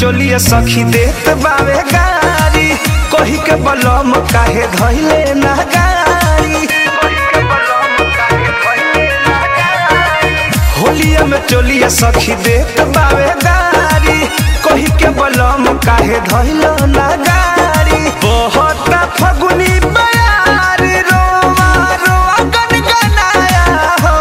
चोलिए सखी देत बावे गारी कही के बलम काहे धइले ना गारी होलिया में चोलिए सखी देत बावे गारी कही के बलम काहे धइले ना गारी बहुत फगुनी बयार रोवा रोवा गनगनाया हो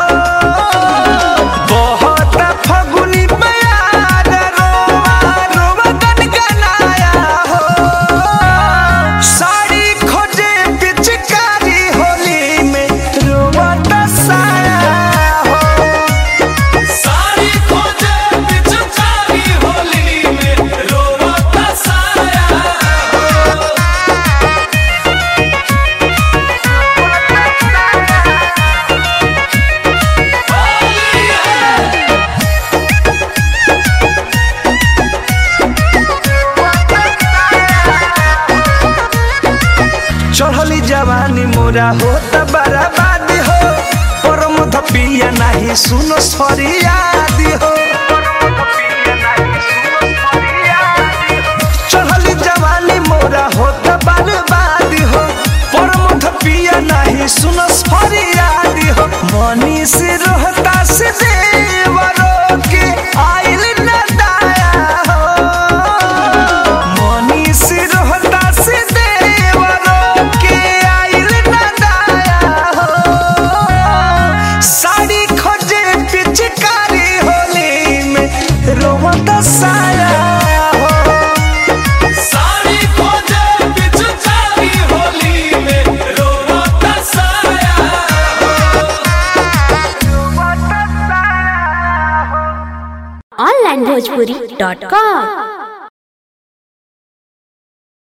बहुत फगुनी बयार रोवा रोवा गनगनाया हो साड़ी खोजे पिचकारी होली में रोवा दसाया हो सारी खोजे पिचकारी होली में रोवता साया चढ़ली जवानी मोरा हो त बर्बाद हो परम धपिया नाही सुनो सरियादी हो चढ़ली जवानी मोरा हो त बर्बाद हो परम धपिया नाही सुनो सरियादी हो मनी से रोहता से देवरो के आइल न दाया हो मनी से रोहता से देवरो के आइल न दाया हो साड़ी खोजे पिचकारी होली में रोवत साया हो सारी खोजे पिचकारी होली में रोवता साया ऑनलाइन भोजपुरी डॉट कॉम